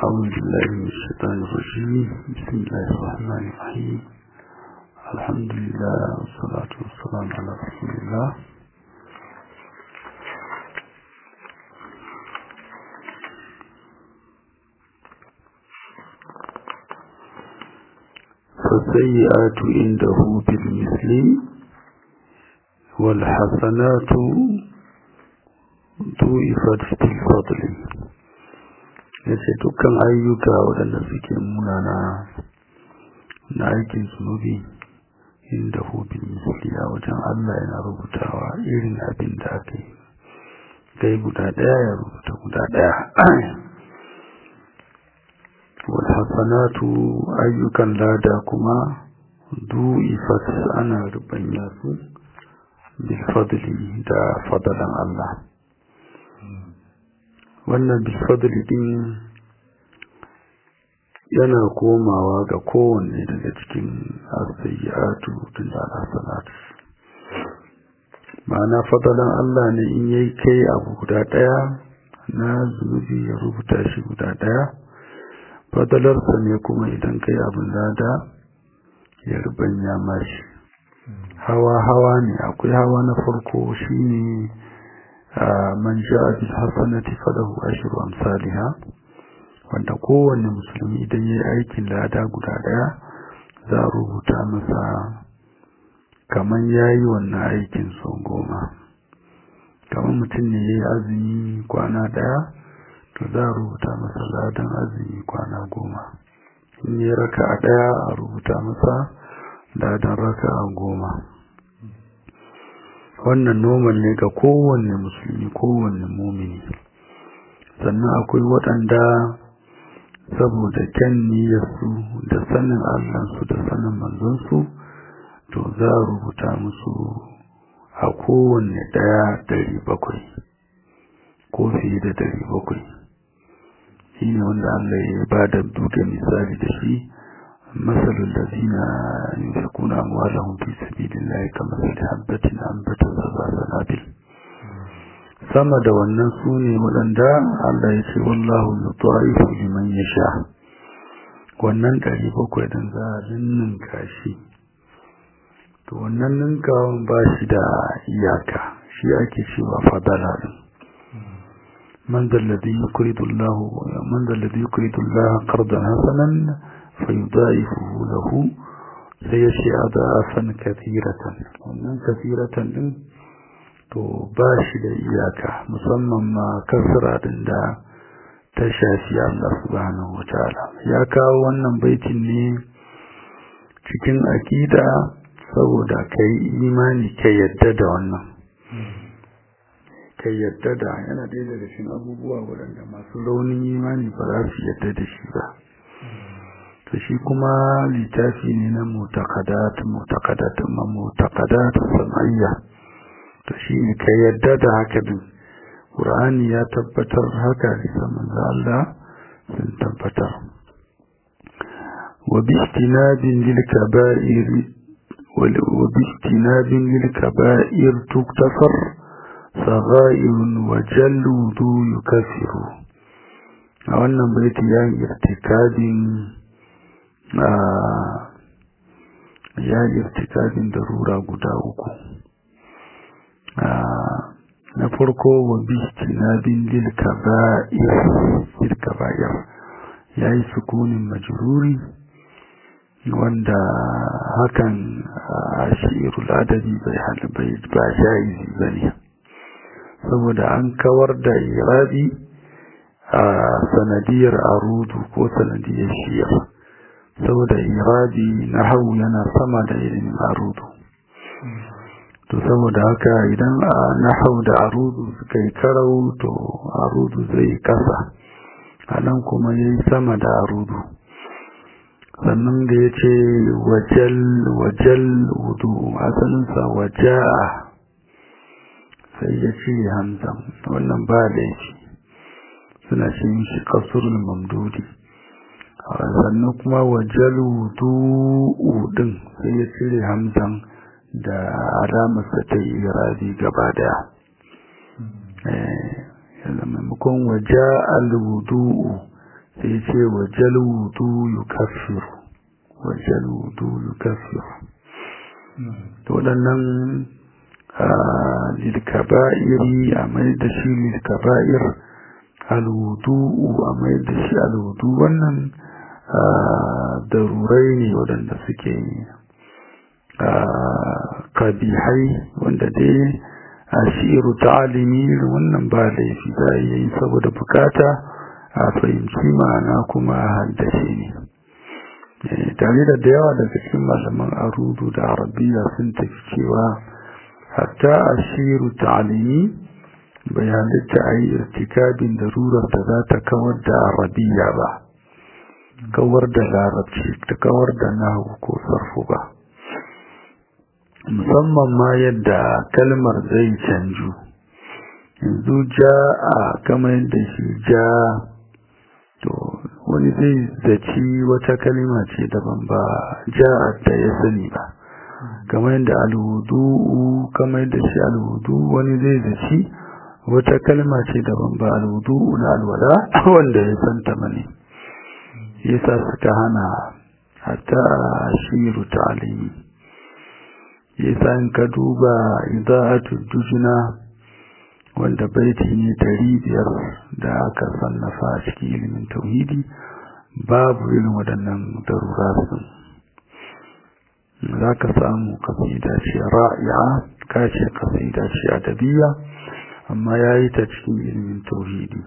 أعوذ بالله من الشيطان الرجيم بسم الله الرحمن الرحيم الحمد لله والصلاة والسلام على رسول الله فالسيئات عنده بالمثل والحسنات ضعفت في الفضل yace dukkan ayyuka waɗanda suke munana na aikin zunubi inda hubin misali a wajen Allah yana rubutawa irin abin da aka yi kai guda ɗaya ya rubuta guda ɗaya walhassanatu ayyukan lada kuma du'ifat ana rubanya su bilfadli da fadalan Allah wannan bilfadli din yana komawa ga kowanne daga cikin asayyatu tun da alhassanatu ma'ana fadalan Allah ne in yayi kai abu guda ɗaya na zunubi ya rubuta shi guda ɗaya fadalarsa ne kuma idan kai abin lada ya rubanya mashi hawa-hawa ne akwai hawa na farko shine man ja'a bil hasanati falahu ashru amsalha wanda kowanne musulmi idan yayi aikin lada guda daya za a rubuta masa kaman yayi wannan aikin sau goma kaman mutum ne yayi azumi kwana daya to za a rubuta masa ladan azumi kwana goma in yi raka a ɗaya a rubuta masa ladan raka a goma wannan noman ne ga kowanne musulmi kowanne mumini sannan akwai waɗanda saboda kyan niyyarsu da sanin allansu da sanin manzonsu to za a rubuta musu a kowanne ɗaya dari bakwai ko fiye da dari bakwai shine wanda Allah ya ba da duka misali da shi masalul ladina yunfiquna amwalahum fi sabilillahi kamathali habatin anbatat sab'a sanabil sama da wannan sune waɗanda Allah ya ce wallahu yudha'ifu liman yasha wannan ɗari bakwai din za a ninninka shi to wannan ninkawan ba shi da iyaka shi ake cewa fadala din من ذا الذي يقرض الله من ذا الذي يقرض الله قرضا حسنا فيضاعفه له سيشي أضعافا كثيرة ومن كثيرة to ba shi da iyaka musamman ma kasra din da ta shafi Allah subhanahu wataala ya kawo wannan baitin ne cikin akida saboda kai imani kai yadda da wannan kai yadda da yana ɗaya daga cikin abubuwa waɗanda masu raunin imani ba za su yadda da shi ba to shi kuma littafi ne na mutakadat mutakadat ma mutakadat sam'iyya to shi ne kai yadda da haka din qur'ani ya tabbatar haka da manzo Allah sun tabbatar wa bi istinabin lil kaba'ir wa bi istinabin lil kaba'ir tuktafar صغائر وجلود يكفر a wannan baiti ya yi irtikabin ya yi irtikabin darura guda uku na farko wa bistinabin lil kaba'ir ya yi sukunin majruri wanda hakan a shi'irul adabi bai ba jaizi bane saboda an kawar da irabi a sanadiyar arudu ko sanadiyar shiyar saboda irabi na hau yana sama da ilimin arudu to saboda haka idan a nahau da arudu suka yi karau to arudu zai kasa a nan kuma ya yi sama da arudu sannan da ya ce wajal wudu asalinsa waja'a sai ya ce hamzan wannan ba laifi suna ce shi kasurul mamdudi sannan kuma wajalu du'u din sai ya cire hamzan da alamarsa ta yi rabi gaba daya yanzu maimakon waje alwudu'u sai ce wajal wudu yukaffiru wajal wudu yukaffiru to waɗannan lilkaba'iri a mai da shi lilkaba'ir alwudu'u a mai da shi alwudu wannan darurai ne waɗanda suke kabihai wanda dai a shi'iru ta'alimi wannan ba laifi za a yi saboda bukata a fahimci ma'ana kuma a haddace ne tare da yawa daga cikin malaman arudu da arabiya sun tafi cewa hatta a shi'iru ta'alimi bai halitta a yi irtikabin darurar da za ta kawar da arabiya ba kawar da larabci ta kawar da nahu ko sarfu ba musamman ma yadda kalmar zai canju yanzu ja a kamar da shi ja to wani zai zaci wata kalma ce daban ba ja ta ya sani ba kamar yadda alhudu kamar da shi alhudu wani zai zaci wata kalma ce daban ba alhudu na alwala wanda ya santa mane yasa suka hana hatta shiru ta'alimi yasa in ka duba ida'atu dujuna wanda baiti ne dari biyar da aka sannafa a cikin ilimin tauhidi babu irin waɗannan darurasun za ka samu kasida ce ra'i'a ka ce kasida ce adabiya amma ya yi ta cikin ilimin tauhidi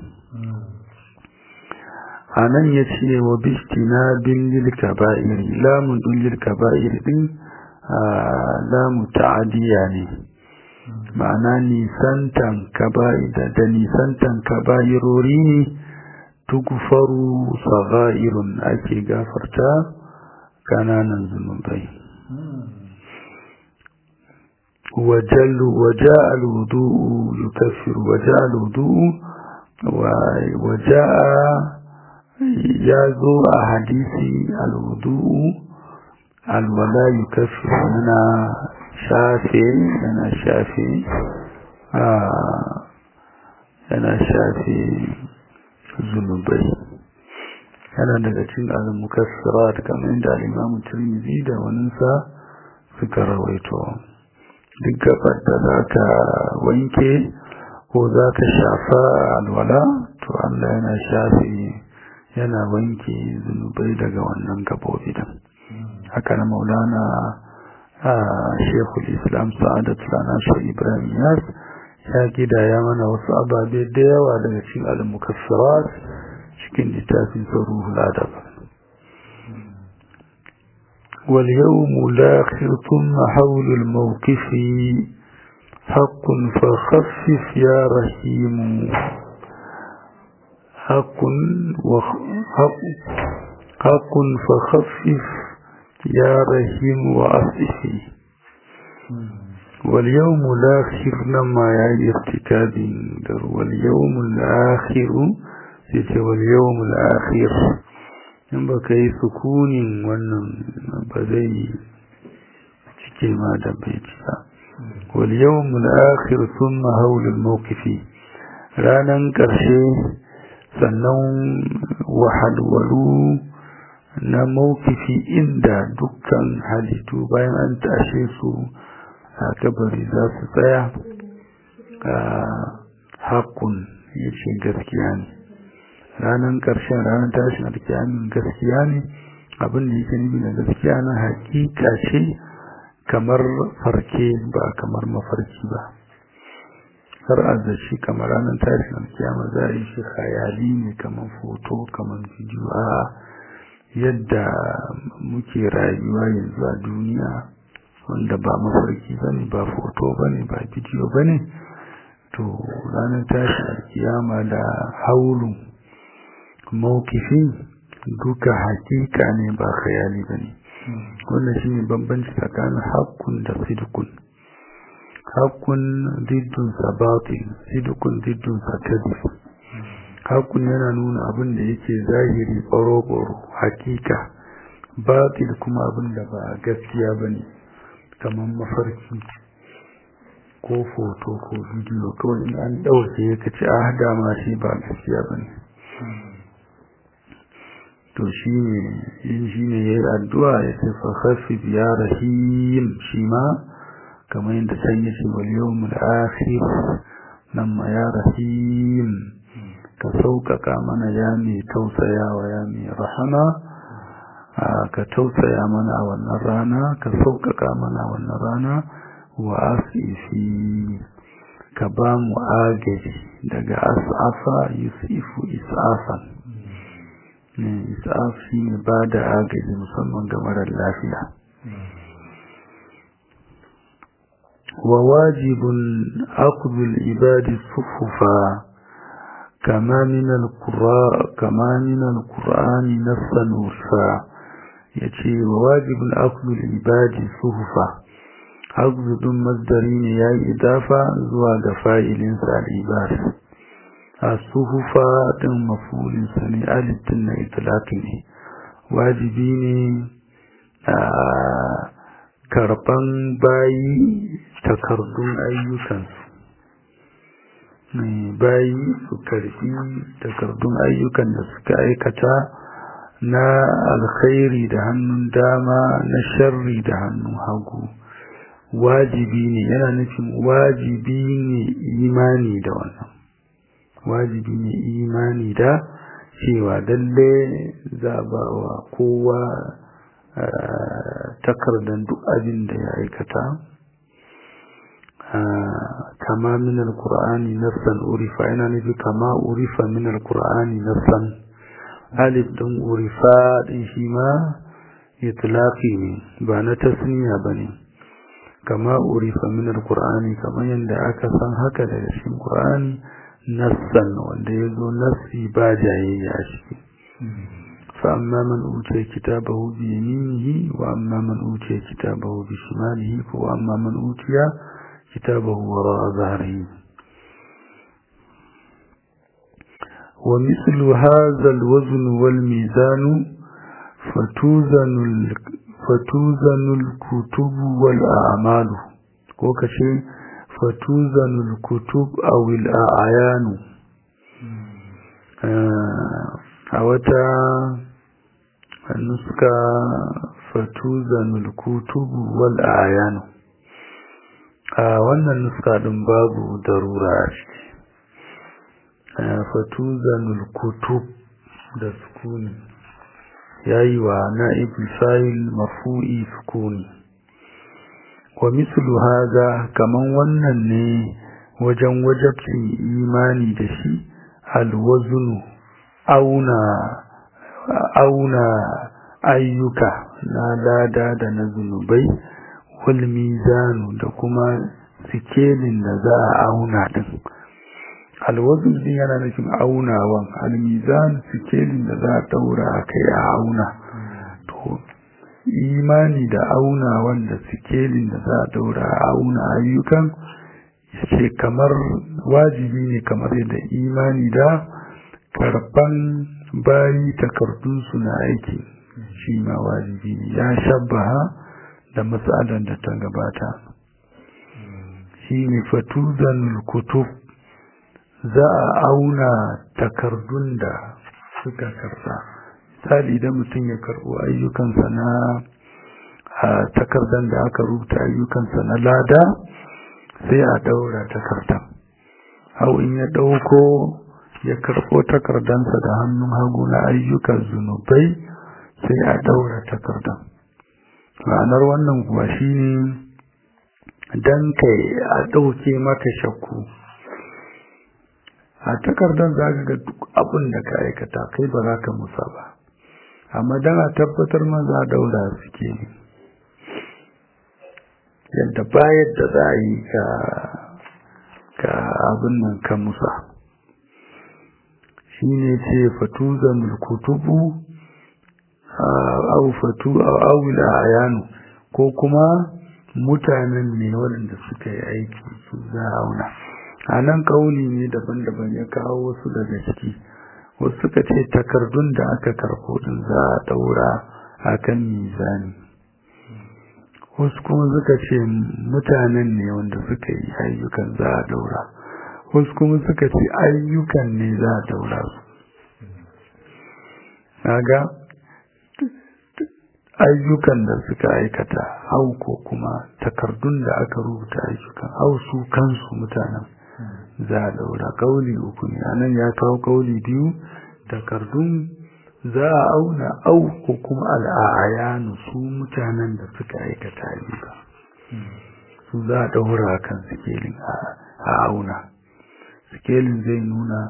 a nan ya ce wa bistina bin lilka ba'iri lamun ɗin lilka ba'iri ɗin lamu ta'adiyya ne ma'ana nisantan kaba'ida da nisantan kaba'irori ne tugufaru sagha'irun ake gafarta kananan zunubai وجل وجاء الوضوء يكفر وجاء الوضوء وجاء يازو حديثي الوضوء الولا يكفر أنا شافي أنا شافي آه أنا شافي ذنوبي yana daga cikin al-mukaffirat kamar inda al-Imam Tirmidhi da waninsa suka rawaito duk gabar da zaka wanke ko zaka shafa alwala to Allah yana shafi yana wanke zunubai daga wannan gabobi din haka na Maulana Sheikhul Islam Sa'adat Lana Sheikh Ibrahim Yas ya gidaya mana wasu ababe da yawa daga cikin al-mukaffirat cikin littafin ruhul adab wal yawmu lakhir thumma hawl al mawqif حق فخفف يا رحيم حق وحق حق فخفف يا رحيم وأصفي واليوم الآخر لما يعني ارتكاب واليوم الآخر yace wal yawmul akhir in baka yi sukunin wannan ba zai cike ma da baiti ba wal yawmul akhir thumma hawl al mawqifi ranan karshe sannan wahadwalu na mawqifi inda dukkan halittu bayan an tashe su a kabari za su tsaya a haƙun yace gaskiya ne ranar ƙarshen ranar tashin alkiyamin gaskiya ne abin da yake nufi da gaskiya na hakika ce kamar farke ba kamar mafarki ba har azashi kamar ranar tashin alkiyama za a yi shi khayali ne kamar foto kamar bidiyo a yadda muke rayuwa yanzu a duniya wanda ba mafarki ba ne ba foto ba ne ba bidiyo ba ne to ranar tashin alkiyama da haulun mawkifi duka hakika ne ba khayali bane wannan shine bambanci tsakanin haqqun da sidqun haqqun diddun sabatin sidqun diddun sakadif haqqun yana nuna abin da yake zahiri baro-baro hakika batil kuma abin da ba gaskiya bane kamar mafarki ko foto ko bidiyo kawai in an ɗauke ka ci a dama shi ba gaskiya bane to shi ne yin shi ne ya yi addu'a ya ce fahafi ya rahim shi ma kamar yadda can ya ce wal yau mul'akhir nan ma ya rahim ka sauƙaƙa mana ya mai tausayawa ya mai rahama ka tausaya mana a wannan rana ka sauƙaƙa mana a wannan rana wa asifi ka ba mu agaji daga asafa yusufu isafan isaf shi ne ba da agaji musamman ga marar lafiya wa wajibun akudul ibadi sufufa kama min al-qur'ani nassan urfa yace wa wajibun akudul ibadi sufufa hagzudun masdari ne ya yi idafa zuwa ga fa'ilinsa al'ibar a suhufa ɗin mafulinsa ne alittin na itilatu ne wajibi ne a karɓan bayi takardun ayyukansu bayi su karɓi takardun ayyukan da suka aikata na alkhairi da hannun dama na sharri da hannun hagu wajibi ne yana nufin wajibi ne imani da wannan wajibi ne imani da cewa dalle za ba wa kowa takardar duk abin da ya aikata kama min alkur'ani nassan urifa yana nufi kama urifa min alkur'ani nassan alif din urifa din shi ma itlaqi ne ba na tasniya bane kama urifa min alqur'ani kamar yanda aka san haka daga cikin qur'ani nassan wanda yazo nassi ba jayayya shi fa amma man utiya kitabahu bi yaminihi wa amma man utiya kitabahu bi shimalihi wa amma man utiya kitabahu wara'a dhahrihi ومثل هذا الوزن والميزان فتوزن fatuzanul kutubu wal a'malu ko kace fatuzanul kutub aw al a'yanu a wata nuska fatuzanul kutubu wal a'yanu a wannan nuska din babu darura a ciki fatuzanul kutub da sukuni yayi wa na'ibul fa'il marfu'i sukuni wa mislu hadha kaman wannan ne wajen wajabcin imani da shi alwaznu auna auna ayyuka na lada da na zunubai wal mizanu da kuma sikelin da za a auna din alwazn din yana nufin aunawan almizan sikelin da za a daura a kai a auna to imani da aunawan da sikelin da za a daura a auna ayyukan ce kamar wajibi ne kamar yadda imani da karban bayi takardunsu na aiki shi ma wajibi ne ya shabbaha da matsalar da ta gabata shi ne fatuzan kutub za a auna takardun da suka karba misali idan mutum ya karbo ayyukansa na takardan da aka rubuta ayyukansa na lada sai a daura takardan hau in ya dauko ya karbo takardansa da hannun hagu na ayyukan zunubai sai a daura takardan ma'anar wannan kuwa shine dan kai a dauke maka shakku a takardar za ka ga duk abin da ka aikata kai ba za ka musa ba amma dan a tabbatar maza daura suke ne yadda bayar da za a yi ka abin nan ka musa shi ne ce fatuzan kutubu au fatu au ayanu ko kuma mutanen ne waɗanda suka yi aiki su za a auna a nan kauli ne daban-daban ya kawo wasu daga ciki wasu suka ce takardun da aka karɓo din za a daura a kan mizani wasu kuma suka ce mutanen ne wanda suka yi ayyukan za a daura wasu kuma suka ce ayyukan ne za a daura su naga ayyukan da suka aikata au ko kuma takardun da aka rubuta ayyukan au su kansu mutanen za a daura kauli uku ne anan ya kawo kauli biyu takardun za a auna au ko kuma al'ayanu su mutanen da suka aikata ayyuka su za a daura kan sikelin a auna sikelin zai nuna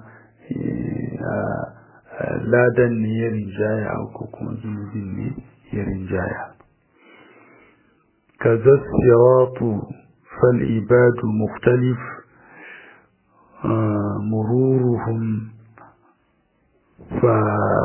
ladan ne ya rinjaya ko kuma zunubin ne ya rinjaya kaza siratu fal ibadu mukhtalif mururuhum fa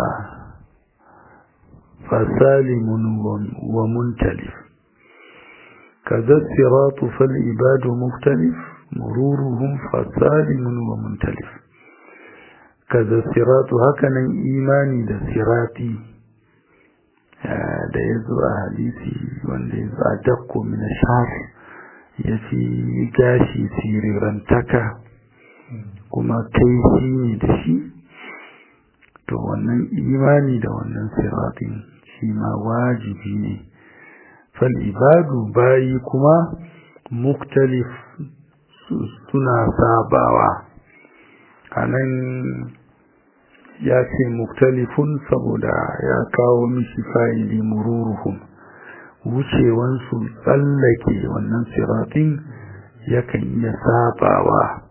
فسالم ومنتلف كذا الصراط فالعباد مختلف مرورهم فسالم ومنتلف kaza siratu hakanan imani da sirati da ya zo a hadisi wanda ya zo a dakko min shar ya fi gashi sirirantaka kuma kai shi ne da shi to wannan imani da wannan siratin shi ma wajibi ne fal ibadu bayi kuma muktalif suna sabawa a nan ya ce muktalifun saboda ya kawo mishi fa'ili mururuhum wucewansu tsallake wannan siratin yakan iya sabawa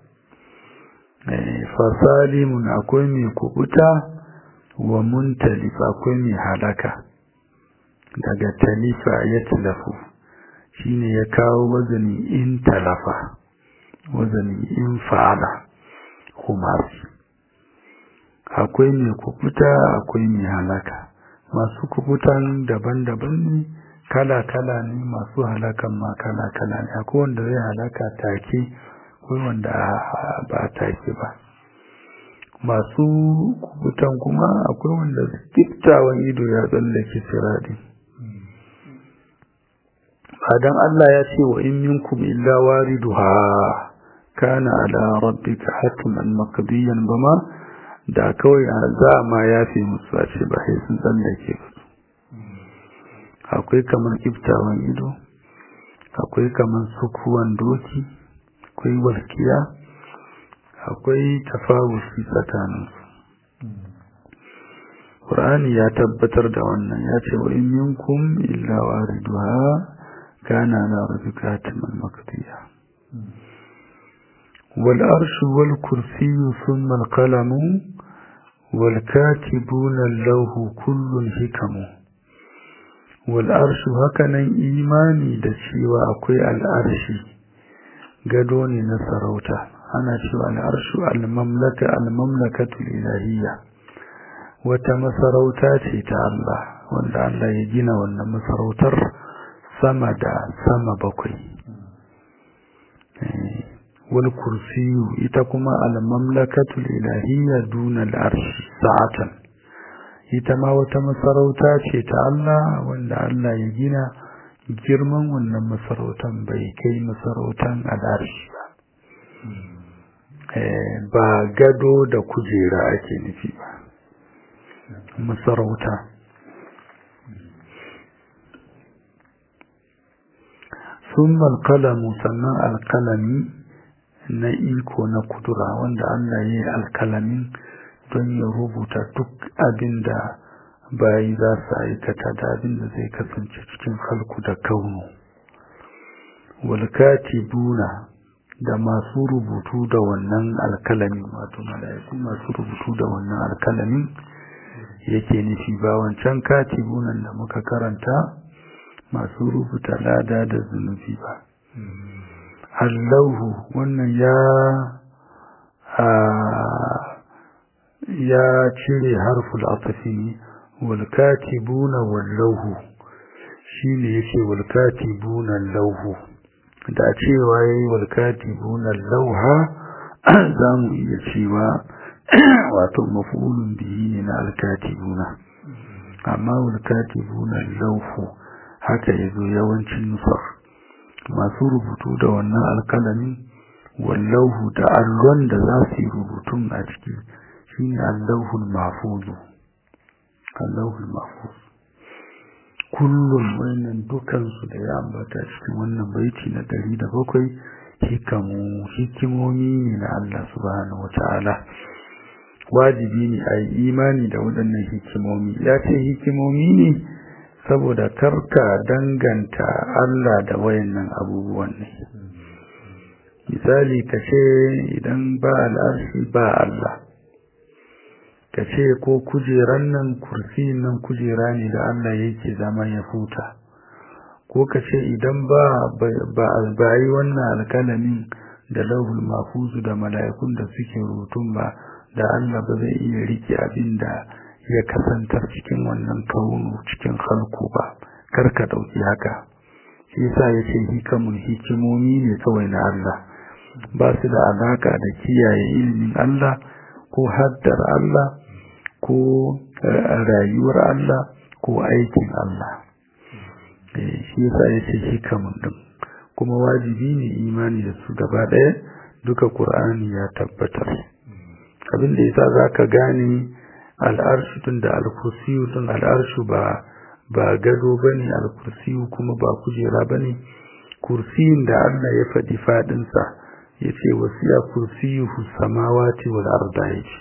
fasalimun akwai mai kubuta wa muntalif akwai mai halaka daga talifa ya talafu shine ya kawo wazani in talafa wazani in fa'ala kumasi akwai mai kubuta akwai mai halaka masu kubutan daban-daban ne kala-kala ne masu halakan ma kala-kala ne akwai wanda zai halaka take akwai wanda ba take ba masu kubutan kuma akwai wanda kiftawan ido ya tsallake siradi badan Allah ya ce wa in minkum illa wariduha kana ala rabbika hatman maqdiyan bama da kawai za ma yafi musu a ce ba sai sun tsallake ba akwai kamar kiftawan ido akwai kamar sukuwan doki akwai walkiya akwai tafawusi tsakaninsu Qur'ani ya tabbatar da wannan ya ce wa in minkum illa wariduha kana la rabbika hatman maqdiya wal arshu wal kursiyyu thumma al qalamu wal katibuna lahu kullun hikamu wal arshu hakanan imani da cewa akwai al arshi gado ne na sarauta ana cewa al arshu al mamlaka al mamlakatu ilahiyya wata masarauta ce ta Allah wanda Allah ya gina wannan masarautar sama da sama bakwai wal kursiyu ita kuma al mamlakatul ilahiyya duna al arshi sa'atan ita ma wata masarauta ce ta Allah wanda Allah ya gina girman wannan masarautan bai kai masarautan al arshi ba ba gado da kujera ake nufi ba masarauta sun alkalamu sannan alkalami na iko na kudura wanda Allah ya yi alkalamin don ya rubuta duk abin da bayi za su aikata da abin da zai kasance cikin halku da kaunu walkati buna da masu rubutu da wannan alkalamin wato mala'iku masu rubutu da wannan alkalamin yake nufi ba wancan katibunan da muka karanta masu rubuta lada da zunubi ba allahu wannan ya ya cire harful atafi ne wal katibuna wallahu shine yake wal katibuna lauhu da cewa yayi wal katibuna lauha zamu iya cewa wato mafulun bihi ne na alkatibuna amma alkatibuna laufu haka yazo yawancin nusar masu rubutu da wannan alkalami wallahu da allon da za su yi rubutun a ciki shine allahul mahfuzu allahul mahfuz kullum wannan dukansu da ya ambata cikin wannan baiti na ɗari da bakwai hikamu hikimomi ne na Allah subhanahu wata'ala wajibi ne a yi imani da waɗannan hikimomi ya ce hikimomi ne saboda karka danganta Allah da wayannan abubuwan ne misali ka ce idan ba al'arshi ba Allah ka ce ko kujeran nan kursi nan kujera ne da Allah yake zama ya huta ko ka ce idan ba ba yi wannan alkalamin da lauhul mafuzu da mala'ikun da suke rutun ba da Allah ba zai iya rike abin da ya kasantar cikin wannan kaunu cikin halku ba kar ka dauki haka shi yasa yace hikamun hikimomi ne kawai na Allah ba su da alaka da kiyaye ilimin Allah ko haddar Allah ko rayuwar Allah ko aikin Allah shi yasa yace hikamun din kuma wajibi ne imani da su gaba ɗaya duka Qur'ani ya tabbatar abin da yasa zaka gane al'arshu tun da al-kursiyu tun al'arshu ba ba gado bane al-kursiyu kuma ba kujera bane kursiyin da Allah ya faɗi fadin sa yace wasiya kursiyuhu samawati wal arda yace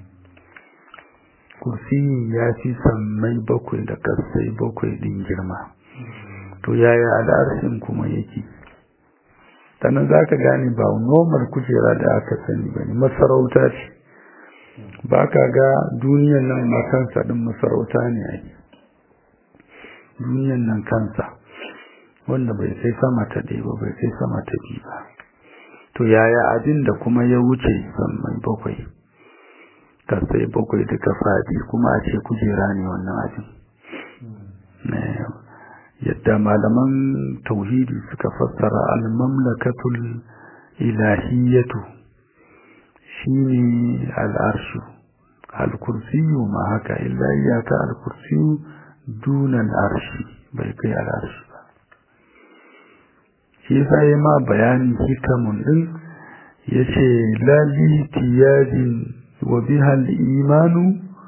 kursiyin ya fi sammai bakwai da kasai bakwai din girma to yaya al'arshin kuma yake sannan zaka gane ba normal kujera da aka sani bane masarauta ce ba ka ga duniyan nan ma kansa ɗin masarauta ne a yi duniyan nan kansa wanda bai sai sama ta ɗaya ba bai sai sama ta biyu ba to yaya abin da kuma ya wuce mai bakwai kasai bakwai duka faɗi kuma a ce kujera ne wannan abin yadda malaman tauhidi suka fassara al-mamlakatul ilahiyatu shine al'arshu al-kursiyu ma haka illa iyaka al-kursiyu dunan arshi bai kai al'arshi ba shi yasa yi ma bayani hikamun din yace lali tiyadin wa biha al-imanu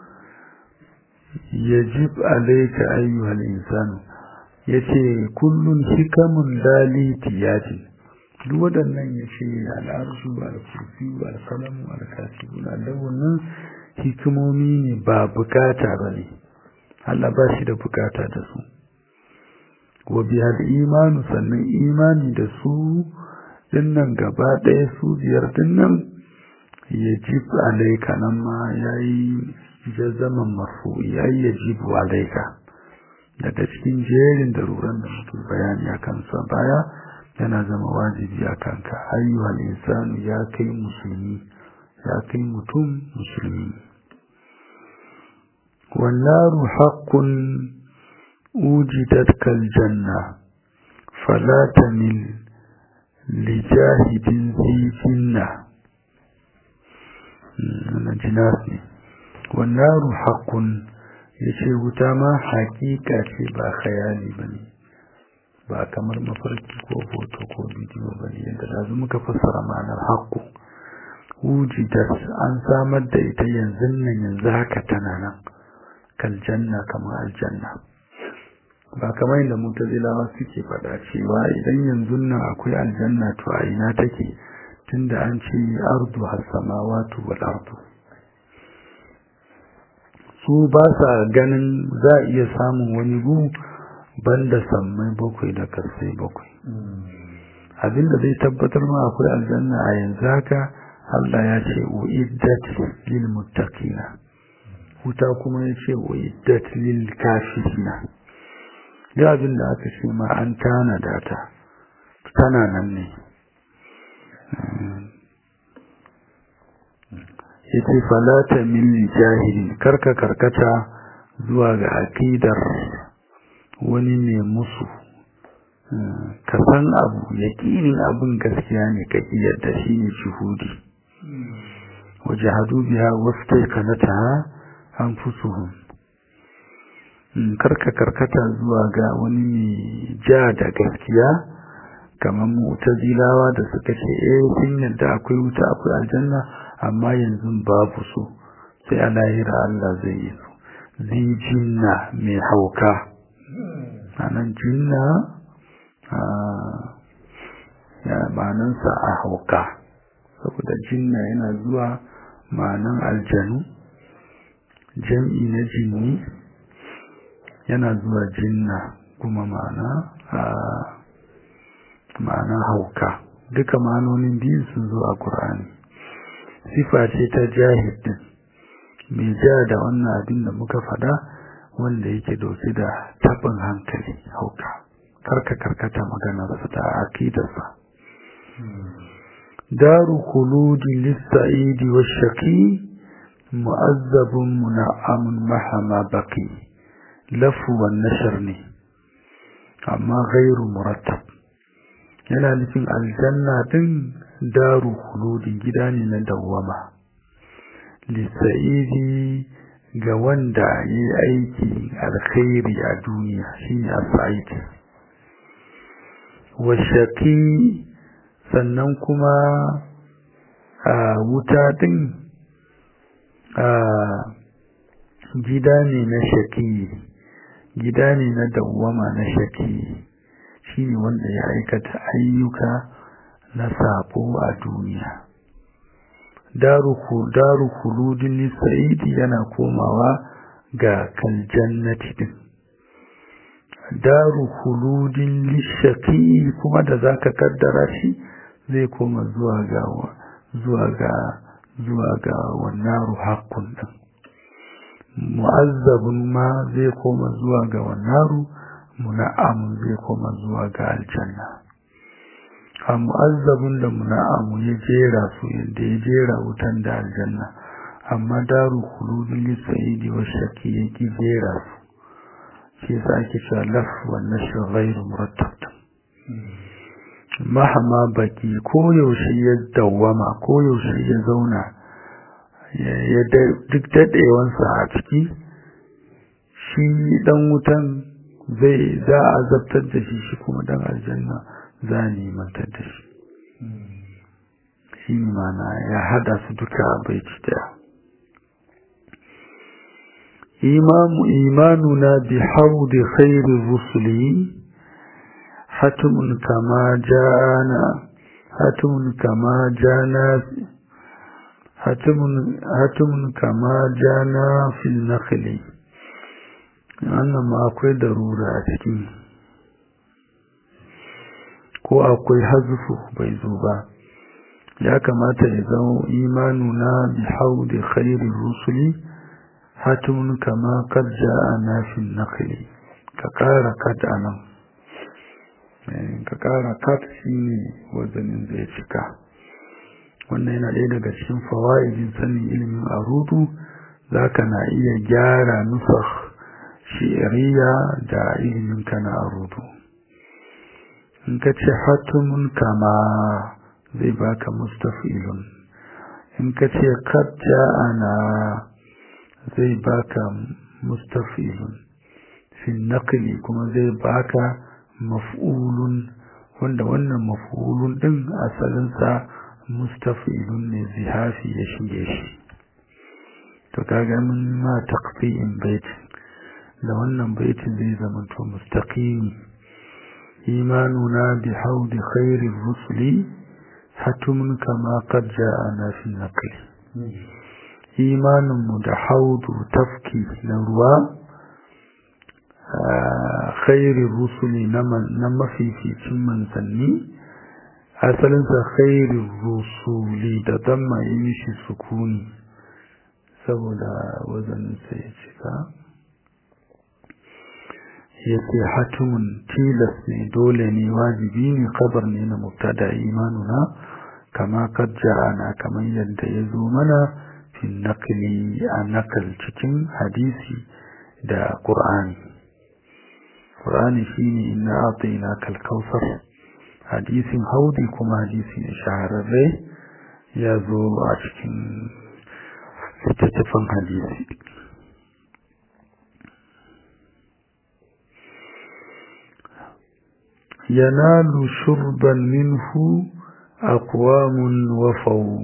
yajib alayka ayyuhal insanu yace kullun hikamun lali tiyadin duk waɗannan ya ce al'arshu al-kursi al-kalamu al-kasibu wannan hikimomi ne ba bukata ba ne Allah ba shi da bukata da su wa bihal imanu sannan imani da su dinnan gaba ɗaya su biyar dinnan ya jib alaika nan ma ya yi jazaman marfu ya yi ya jibu alaika daga cikin jerin daruran da mutum bayani a kansa baya yana zama wajibi a kanka ayyuhal insanu ya kai musulmi ya kai mutum musulmi wannaru haqqun ujidat kal janna fala tamil lijahidin zinna na jinas ne wannaru haqqun yace wuta ma hakika ce ba khayali bane ba kamar mafarki ko hoto ko bidiyo ba ne yadda da muka fassara ma'anar haƙƙo wujidat an samar da ita yanzu nan yanzu haka tana nan kaljanna kamar aljanna ba kamar yadda mutazilawa suke faɗa cewa idan yanzu nan akwai aljanna to a ina take tunda an ce ardu has-samawati wal ardu su ba sa ganin za a iya samun wani gu banda sammai bakwai da karsai bakwai abinda zai tabbatar ma akwai aljanna a yanzu haka Allah ya ce uiddat lil muttaqina wuta kuma ya ce uiddat lil kafirina ya abinda aka ce ma an tana data tana nan ne yace falata min jahilin karka karkata zuwa ga aqidar wani ne musu ka san abu yaƙinin abin gaskiya ne ka yadda shi ne shuhudi waje hadu biya wasu kanata an fusuhun karka karkata zuwa ga wani mai ja da gaskiya kamar mu'tazilawa da suka ce eh sun yadda akwai wuta akwai aljanna amma yanzu babu su sai a lahira Allah zai yi su zijinna mai hauka anan jinna ya ma'anansa a hauka saboda jinna yana zuwa ma'anan aljanu jam'i na jinni yana zuwa jinna kuma ma'ana a ma'ana hauka duka ma'anonin biyu sun zo a ƙur'ani sifa ce ta jahidin mai ja da wannan abin da muka faɗa wanda yake dauke da tabin hankali hauka karka karkata maganarsa ta aqidarsa daru khuludi lis-sa'idi wash-shaqi mu'azzabun muna'amun mahama baqi lafu wan nashr ne amma ghairu murattab yana nufin aljanna din daru khuludi gida ne na dawwama lis-sa'idi ga wanda yi aiki alkhairi a duniya shine as-sa'id washaki sannan kuma a wuta din a gida ne na shaki gida ne na dawwama na shaki shine wanda ya aikata ayyuka na sabo a duniya daru daru khuludin lisa'idi yana komawa ga kaljannati din daru khuludin lishaqi kuma da zaka kaddara shi zai koma zuwa ga zuwa ga zuwa ga wannan haqqun din mu'azzabun ma zai koma zuwa ga wannan muna'am zai koma zuwa ga aljanna a mu'azzabun da muna'amu ya jera su yadda ya jera wutan da aljanna amma daru khuludin lisa'idi wa shaki ya ki jera su shi yasa ake cewa laf wa nashr ghairu murattab mahama baki ko yaushe ya dawwama ko yaushe ya zauna ya duk daɗewansa a ciki shi dan wutan zai za a zabtar da shi shi kuma dan aljanna za a nemantar da shi shi ne mana ya hada su duka a baiti daya imamu imanuna bi haudi khairi rusuli hatimun kama jana hatimun kama jana hatimun hatimun kama jana fil nakhli wannan ma akwai darura a cikin ko akwai hazufu bai zo ba ya kamata ya zama imanuna bi haudi khairir rusuli hatimun kama kad ja'ana fil naqli ka kara kad anan ka kara kad shine wazanin zai cika wannan yana ɗaya daga cikin fawaidin sanin ilimin arudu zaka na iya gyara nusakh shi'riya da ilimin kana arudu in ka ce hatimun kama zai baka mustafilun in ka ce kad ja'ana zai baka mustafilun fi naqli kuma zai baka maf'ulun wanda wannan maf'ulun din asalinsa mustafilun ne zihafi ya shige shi to kaga mun ma taqfi'in baitin da wannan baitin zai zama to mustaqimi imanuna bi haudi khairir rusuli hatumun kama qad ja'ana fi naqli imanin mu da haudu tafki na ruwa khairir rusuli na mafificin manzanni asalinsa khairir rusuli da damma yi mishi sukuni saboda wazanin sai ya cika yace hatimun tilas ne dole ne wajibi ne kabar ne na mubtada imanuna kama kad ja'ana kamar yadda ya zo mana fi naqli a nakal cikin hadisi da qur'ani qur'ani shine inna atina kal kautsar hadisin haudi kuma hadisi ne shahararre ya zo a cikin littattafan hadisi ينال شربا منه أقوام وفوا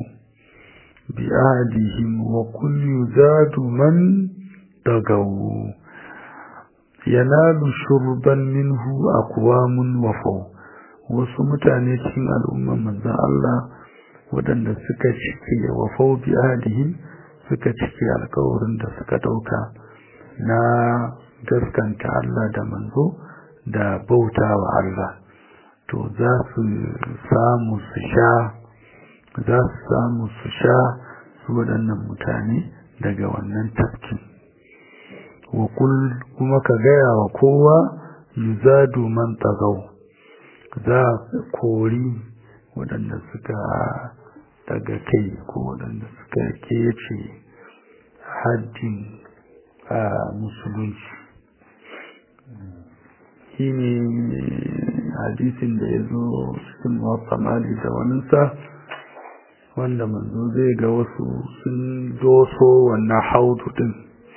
بأعدهم وكل يزاد من طغوا yanalu shurban minhu aqwamun wafau wasu mutane cikin al'umman manzon Allah waɗanda suka cike wafau bi ahdihim suka cike alƙawarin da suka dauka na gaskanta Allah da manzo da bauta wa Allah to za su samu su sha za su samu su sha su waɗannan mutane daga wannan tafkin wa kuma ka gaya wa kowa yuzadu man tagaw za kori waɗanda suka daga kai ko waɗanda suka kece haddin a musulunci shi ne hadisin da ya zo cikin wata mali da waninsa wanda manzo zai ga wasu sun doso wannan haudu din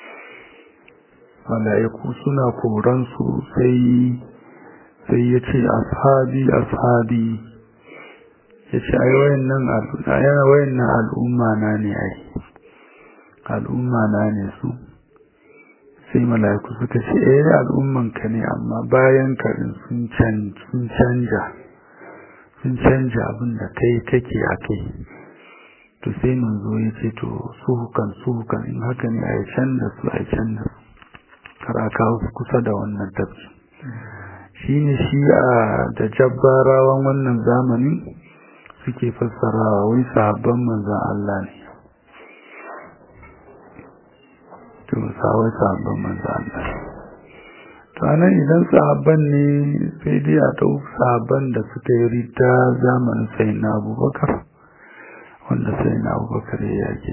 mala'iku suna koransu sai sai ya ce ashabi ashabi ya ce ai wayannan al'umma na ne ai al'umma na ne su sai mala'iku suka ce eh al'umman ka ne amma bayan karin sun canja sun canja abin da kai kake a kai to sai manzo ya ce to suhukan suhukan in haka ne a yi can da su a yi can da su kar a kawo su kusa da wannan tafki shi ne shi a da jabbarawan wannan zamani suke fassarawa wai sahabban manzan Allah ne to sawai sahabban manzan Allah to anan idan sahabban ne sai dai a ɗau sahabban da suka yi rita zamanin sai na abubakar wanda sai na abubakar ya yake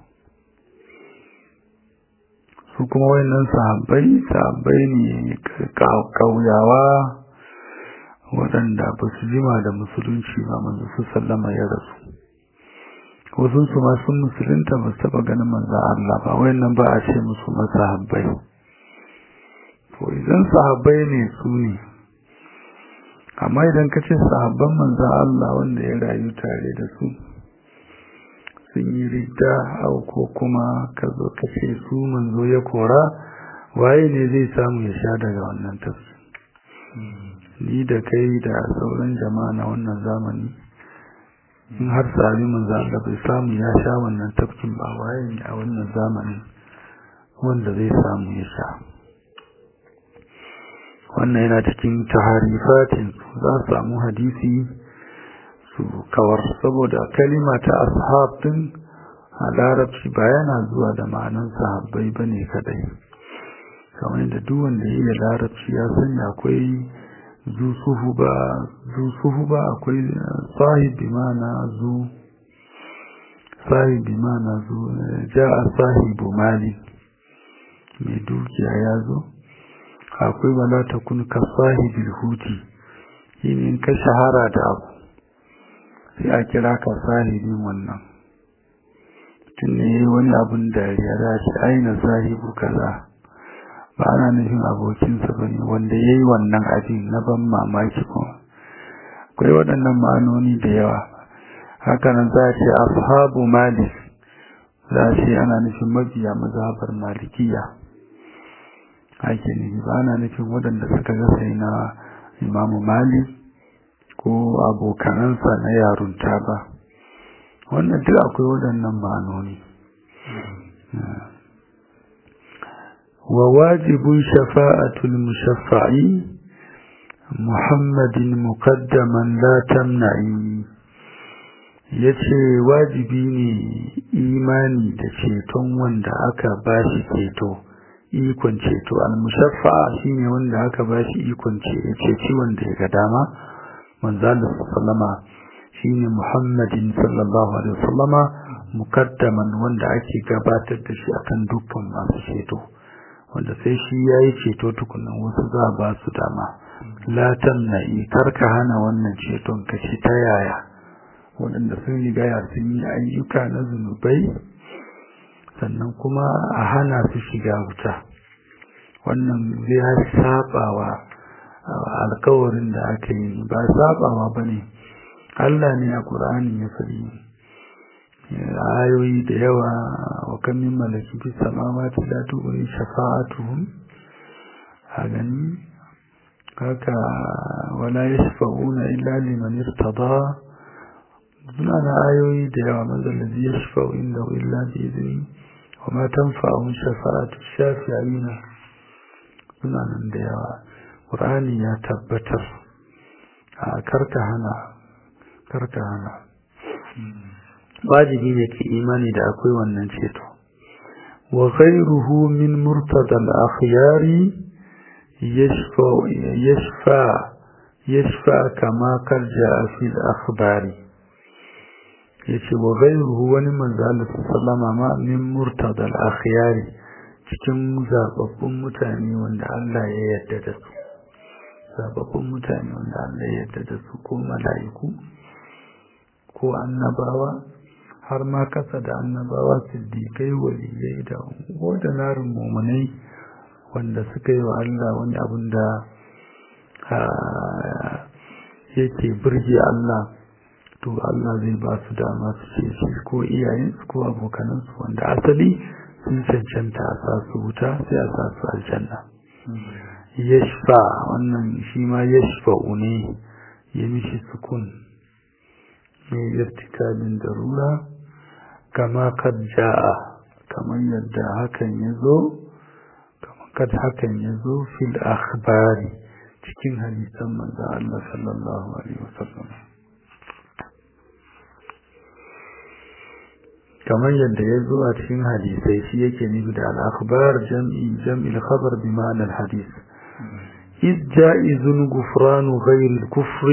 su kuma wayannan sahabbai sahabbai ne kauyawa waɗanda ba su jima da musulunci ba manzo su sallama ya rasu wasu su ma sun musulunta ba su taɓa ganin manzo Allah ba wayannan ba a ce musu masahabbai to idan sahabbai ne su ne amma idan ka ce sahabban manzo Allah wanda ya rayu tare da su sun yi ridda au ko kuma ka zo ka ce su manzo ya kora waye ne zai samu ya sha daga wannan tafsir ni da kai da sauran jama'a na wannan zamani in har sami manzo Allah bai samu ya sha wannan tafkin ba waye ne a wannan zamanin wanda zai samu ya sha wannan yana cikin taharifatin za su samu hadisi su kawar saboda kalima ta ashab din a larabci ba yana zuwa da ma'anan sahabbai ba ne kadai kamar yadda duk wanda ya yi larabci ya sani akwai zu suhu ba akwai sahibi mana zu sahibi mana zu ja a sahibu mali mai dukiya ya zo akwai wala ta kun ka sahibil huti yin ka shahara da abu sai a kira ka sahibin wannan tun ne wani abun dariya za shi aina sahibu kaza ba ana nufin abokinsa ba ne wanda ya yi wannan abin na ban mamaki kuma akwai waɗannan ma'anoni da yawa hakanan za a ce ashabu malik za a ce ana nufin mabiya mazhabar malikiya ake nufi ba ana nufin waɗanda suka ga sai na imamu malik ko abokanansa na yarunta ba wannan duk akwai waɗannan ma'anoni wa wajibun shafa'atul mushaffa'i muhammadin muqaddaman la tamna'i yace wajibi ne imani da ceton wanda aka bashi ceto ikon ceto al-mushaffa'a shine wanda aka bashi ikon ceci wanda ya ga dama manzala sallama shine Muhammadin sallallahu alaihi wasallama mukaddaman wanda ake gabatar da shi akan dukkan masu ceto wanda sai shi yayi ceto tukunan wasu za ba su dama la tamna'i karka hana wannan ceton ka ci ta yaya waɗanda sun riga ya sun yi ayyuka na zunubai sannan kuma a hana su shiga wuta wannan zai sabawa alkawarin da aka yi ba sabawa ba ne Allah ne a ƙur'ani ya faɗi ayoyi da yawa wa kan min malaki fi samawati la tughni shafa'atuhum a gani haka wala yashfa'una illa liman irtada suna na ayoyi da yawa mazallazi yashfa'u inda illa bi izini wa ma tanfa'u shafa'atu shafi'ina suna nan da yawa qur'ani ya tabbatar a karka hana karka hana wajibi ne ke imani da akwai wannan ceto wa ghayruhu min murtada al-akhyari yashfa yashfa yashfa kama kar ja'a fi al-akhbari yace wa ghayruhu wani manzo Allah sallama ma min murtada al-akhyari cikin zababbun mutane wanda Allah ya yarda da su zababbun mutane wanda Allah ya yarda da su ko mala'iku ko annabawa har ma kasa da annabawa siddiƙai waliyai da ordinarin mummunai wanda suka yi wa Allah wani abin da yake birge Allah to Allah zai ba su dama su ce shi ko iyayensu ko abokanansu wanda asali sun cancanta a sa su wuta sai a sa su aljanna yashfa wannan shi ma yashfa'u ne ya mishi sukun mai irtikabin darura kama kad ja'a kamar yadda hakan ya zo kamar kad hakan ya zo fil akhbari cikin hadisan manzo Allah sallallahu alaihi wasallam kamar yadda ya zo a cikin hadisai shi yake nufi da al-akhbar jam'i jam'il khabar bi ma'anar hadis إذ جائز غفران غير الكفر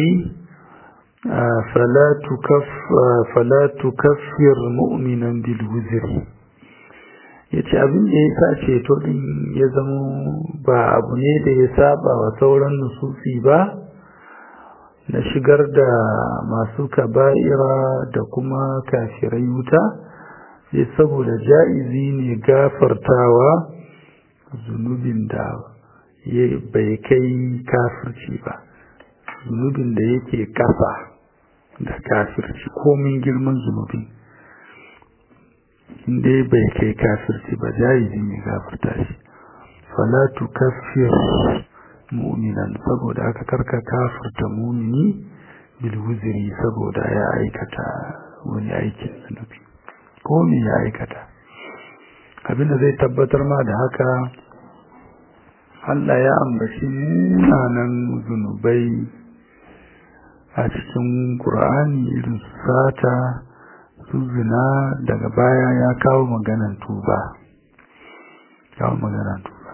فلا تكف فلا تكفر مؤمنا بالوزر yace abin da ya sa ceto din ya zama ba abu ne da ya saba wa sauran nususi ba na shigar da masu kaba'ira da kuma kafirai wuta sai saboda ja'izi ne gafartawa zunubin da bai kai kafirci ba zunubin da yake kasa da kafirci komin girman zunubi inda bai kai kafirci ba jayizi ne gafarta shi falatu kafir mu'minan saboda aka karka kafirta mumini bilwuziri saboda ya aikata wani aikin zunubi ko me ya aikata abinda zai tabbatar ma da haka Allah ya ambaci munanan zunubai a cikin Qur'ani irin su sata su zina daga baya ya kawo maganan tuba kawo maganan tuba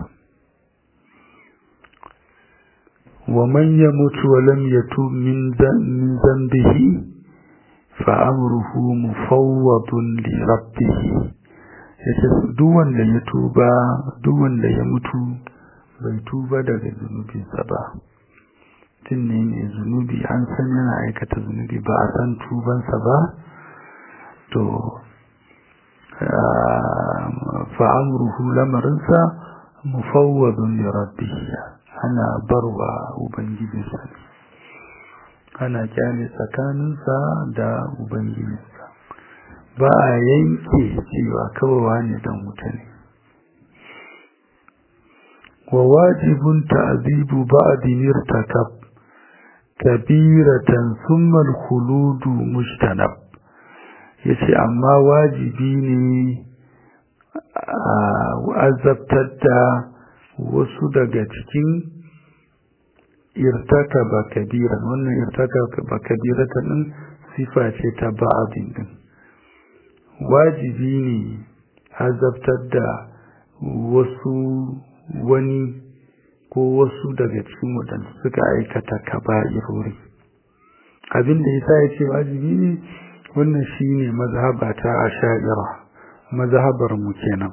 wa man yamutu wa lam yatub min dhanbihi fa amruhu mufawwadun li rabbih yace duk wanda ya tuba duk wanda ya mutu bai tuba daga zunubinsa ba tun ne mai zunubi an san yana aikata zunubi ba a san tubansa ba to fa'amruhu lamarinsa mufawwadun li rabbih ana barwa ubangijinsa ana kyale tsakaninsa da ubangijinsa ba a yanke cewa kawai ne dan wuta ne وواجب تعذيب بعد ارتكب كبيرة ثم الخلود مجتنب yace amma wajibi ne a azabtar da wasu daga cikin irtaka ba kabira wannan irtaka ba kabira ta din sifa ce ta ba'adin din wajibi ne azabtar da wasu wani ko wasu daga cikin waɗanda suka aikata kaba'irori abin da yasa ya ce wajibi ne wannan shine mazhaba ta asha'ira mazhabar mu kenan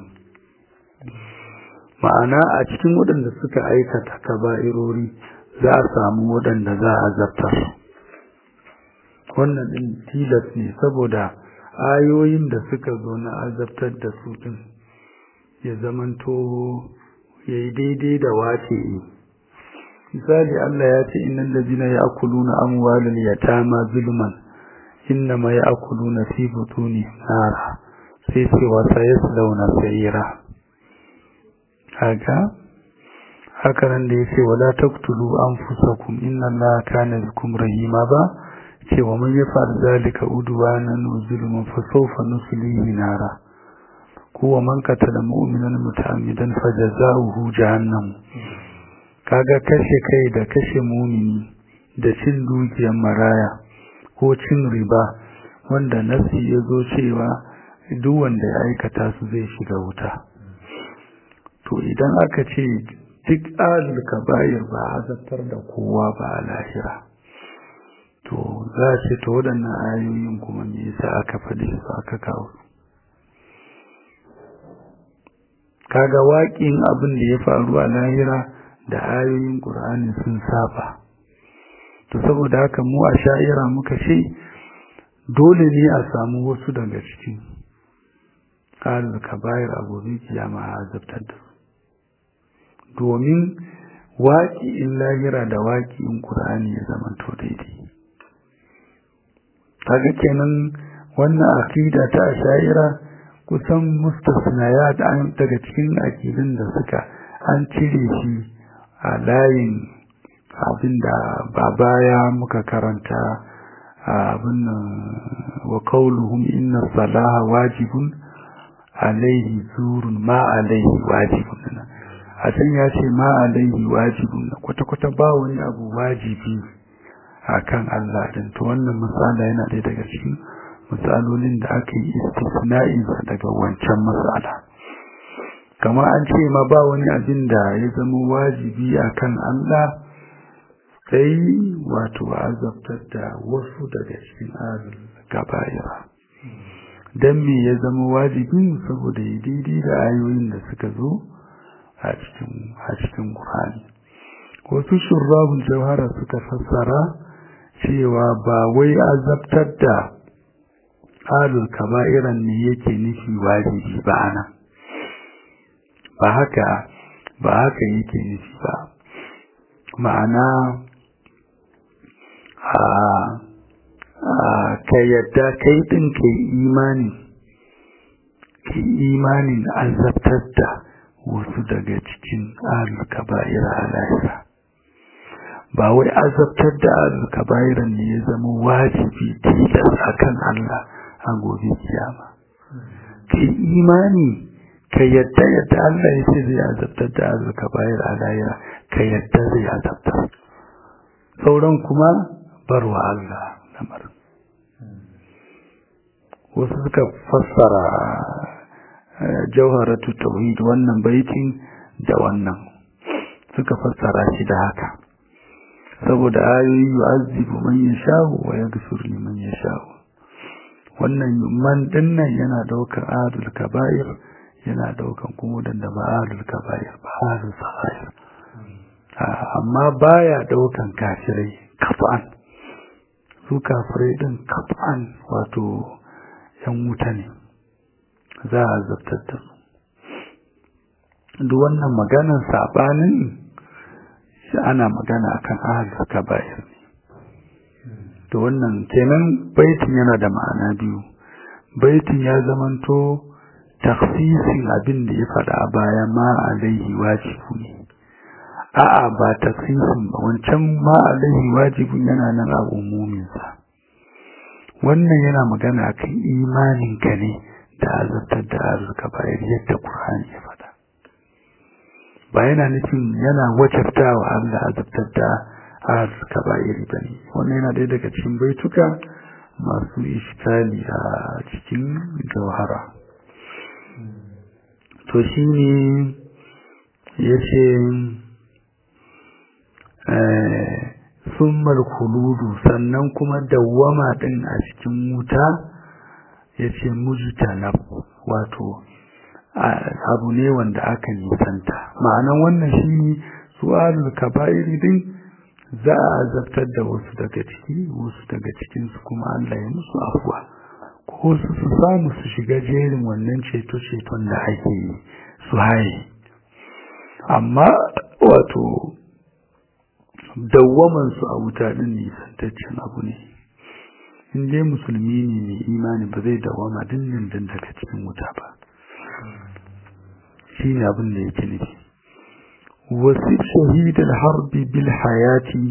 ma'ana a cikin waɗanda suka aikata kaba'irori za a samu waɗanda za a zartar wannan din tilas ne saboda ayoyin da suka zo na azabtar da su din ya zamanto ya yi daidai da wace yi misali Allah ya ce innan lazina ya akuluna amwalin yatama zulman inna ma ya akuluna fi butuni nara sai ce wasa ya launa sayira haka haka nan da yace wala taqtulu anfusakum inna allaha kana bikum rahima ba ce wa man yaf'al zalika udwanan wa zulman fa sawfa nuslihi nara ko wa man qatala mu'minan muta'ammidan fajaza'uhu jahannam kaga kashe kai da kashe mumini da cin dukiyar maraya ko cin riba wanda nasi ya zo cewa duk wanda ya aikata su zai shiga wuta to idan aka ce duk azul kaba'ir ba azabtar da kowa ba a lahira to za a ce to waɗannan ayoyin kuma me yasa aka faɗi su aka kawo kaga waƙin abin da ya faru a lahira da ayoyin ƙur'ani sun saba to saboda haka mu a sha'ira muka ce dole ne a samu wasu daga cikin ƙarar kabayar abubuwan kiyama a azabtar da su domin waƙi'in lahira da waƙi'in ƙur'ani ya zama to daidai kaga kenan wannan aqida ta sha'ira kusan mustasnayat daga cikin aqidun da suka an cire shi a layin abinda ba baya muka karanta abin wa qauluhum inna salaha wajibun alaihi zurun ma alaihi wajibun a can ya ce ma alaihi wajibun kwata-kwata ba wani abu wajibi akan Allah din to wannan misala yana ɗaya daga cikin misalolin da aka yi istisna'in daga wancan masala kamar an ce ma ba wani abin da ya zama wajibi akan Allah sai wato azabtar da wasu daga cikin arin gabayira don me ya zama wajibi saboda ya daidai da ayoyin da suka zo a cikin Qur'ani wasu shurrabun jawhara suka fassara cewa ba wai azabtar da alul kaba'iran ne yake nufi wajibi ba anan ba haka ba haka yake nufi ba ma'ana a ka yadda kai din kai imani kai imanin azabtar da wasu daga cikin alul kaba'ira a lahira ba wai azabtar da alul kaba'iran ne ya zama wajibi tilas akan Allah a gobe kiyama kai imani ka yadda yadda Allah ya ce zai azabtar da alul kaba'ira a lahira ka yadda zai azabtar sauran kuma barwa Allah lamar wasu suka fassara jauharatu tauhid wannan baitin da wannan suka fassara shi da haka saboda ayoyi yu'azzibu man yasha'u wa yaghfiru liman yasha'u wannan man dinnan yana daukan adul kaba'ir yana daukan kuma da ba adul kaba'ir ba adul sa'ir amma baya daukan kafirai kafan su kafirai din kafan wato yan wuta ne za a zartar da su duk wannan maganar sabanin shi ana magana akan ahlul kaba'ir ne to wannan kenan baitin yana da ma'ana biyu baitin ya zamanto taksisin abin da ya faɗa a baya ma alaihi wajibu ne a'a ba taksisin ba wancan ma alaihi wajibun yana nan a umuminsa wannan yana magana akan imaninka ne da azabtar da arzuka bayar yadda Qur'ani ya faɗa ba yana nufin yana wajabtawa Allah azabtar da arzuka bayar bane wannan yana ɗaya daga cikin baituka masu iskali a cikin jawhara to shine yace eh summal khuludu sannan kuma dawwama din a cikin wuta yace mujtanab wato abu ne wanda aka nisanta ma'anan wannan shine su'alul kaba'ir din za a azabtar da wasu daga ciki wasu daga cikin su kuma Allah ya musu afwa ko su su samu su shiga jerin wannan ceto ceton da ake yi su haye amma wato dawwaman su a wuta din nisantaccen abu ne in dai musulmi ne mai imani ba zai dawama dindin din daga cikin wuta ba shi ne abin da yake nufi wasif shahidal harbi bil hayati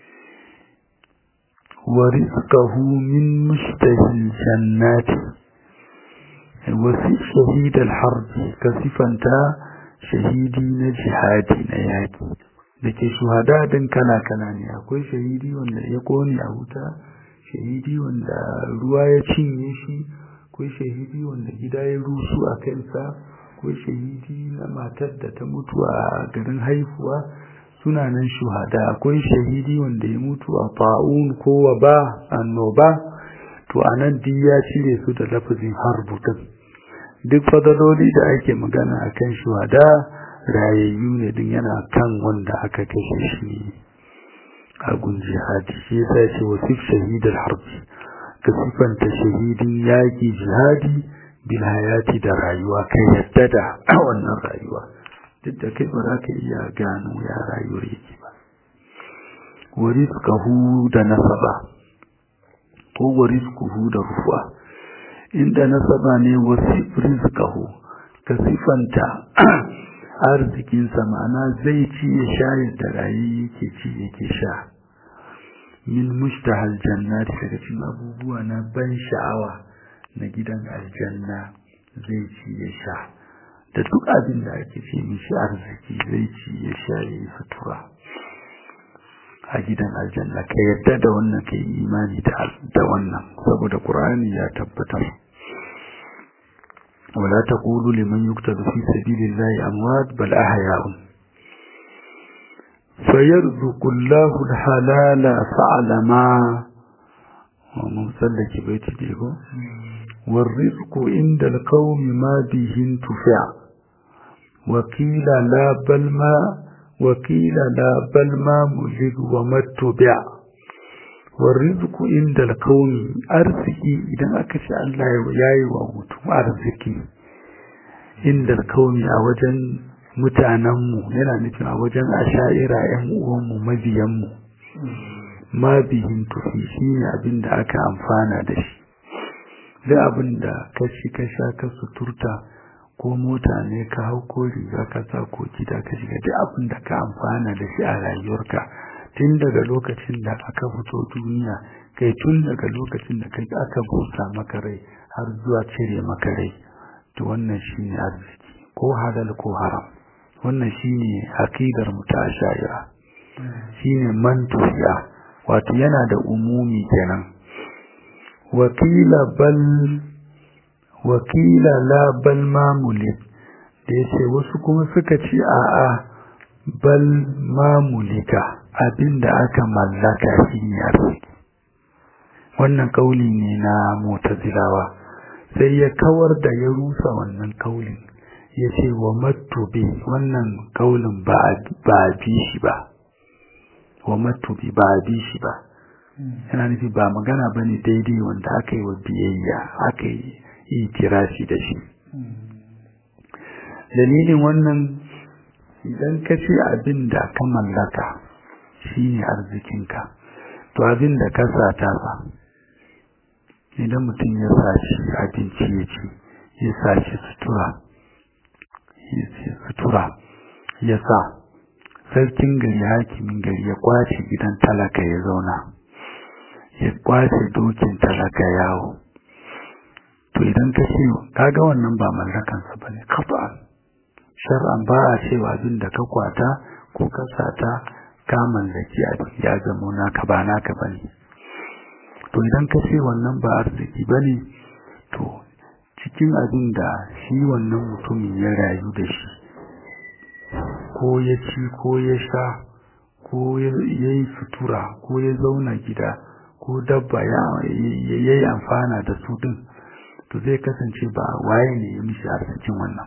wa rizqahu min mushtahil jannati wasif shahidal harbi ka sifanta shahidi na jihadi na yaki da ke shuhada din kala-kala ne akwai shahidi wanda ya kone a wuta shahidi wanda ruwa ya cinye shi akwai shahidi wanda gida ya rusu a kansa akwai shahidi na matar da ta mutu a garin haifuwa suna nan shuhada akwai shahidi wanda ya mutu a fa'un ko ba annoba to anan duk ya cire su da lafazin harbutun duk fadaloli da ake magana akan shuhada rayayyu ne din yana kan wanda aka kashe shi a gun jihadi shi yasa ya ce wasif shahidar harbi ka sifanta shahidin yaƙi jihadi bil hayati da rayuwa kai yadda da wannan rayuwa duk da kai ba za ka iya gano ya rayuwar yake ba warizqahu da nasaba ko warizquhu da rufa inda nasaba ne wasif rizqahu ka sifanta arzikinsa ma'ana zai ci ya sha yadda rayu yake ci yake sha min mushtahal jannati daga cikin abubuwa na ban sha'awa na gidan aljanna zai ci ya sha da duk abin da ake ce mishi arziki zai ci ya sha ya yi sutura a gidan aljanna ka yadda da wannan ka yi imani da wannan saboda ƙur'ani ya tabbatar ولا تقولوا لمن يقتل في سبيل الله أموات بل أحياء فيرزق الله الحلال فعلما ومسلك بيت ديكو والرزق عند القوم ما به انتفع وقيل لا بل ما وقيل لا بل ما ملك وما اتبع والرزق عند القوم arziki idan aka ce Allah ya yi wa mutum arziki inda kauni a wajen mutanenmu yana nufin a wajen asha'ira ‘yan uwanmu mabiyanmu ma bihin tufi shi ne abin da aka amfana da shi duk abin da ka ci ka sha ka suturta ko mota ne ka hau ko riga ka sa ko gida ka shiga duk abin da ka amfana da shi a rayuwarka tun daga lokacin da aka fito duniya kai tun daga lokacin da kai aka busa maka rai har zuwa cire maka rai to wannan shine arziki ko halal ko haram wannan shine aqidar mutashayira shine mantufiya wato yana da umumi kenan wakila bal wakila la bal mamulik da yace wasu kuma suka ce a'a bal mamulika abinda aka mallaka shine arziki wannan kauli ne na mutazilawa sai ya kawar da ya rusa wannan kaulin ya ce wa matubi wannan kaulin ba a bi shi ba wa matubi ba a bi shi ba yana nufi ba magana ba ne daidai wanda aka yi wa biyayya aka yi itirafi da shi dalilin wannan idan ka ce abin da ka mallaka shi ne arzikinka to abin da ka sata ba idan mutum ya sashi abinci ya ci ya sashi sutura sutura ya sa sarkin gari hakimin gari ya kwace gidan talaka ya zauna ya kwace dokin talaka yawo to idan ka ce kaga wannan ba mallakansa bane kafa shar'an ba a cewa abin da ka kwata ko ka sata ka mallaki abin ya zama naka ba naka bane to idan ka ce wannan ba arziki bane to cikin abin da shi wannan mutumin ya rayu da shi ko ya ci ko ya sha ko ya yi sutura ko ya zauna gida ko dabba ya yi amfana da su din to zai kasance ba waye ne ya mishi arzikin wannan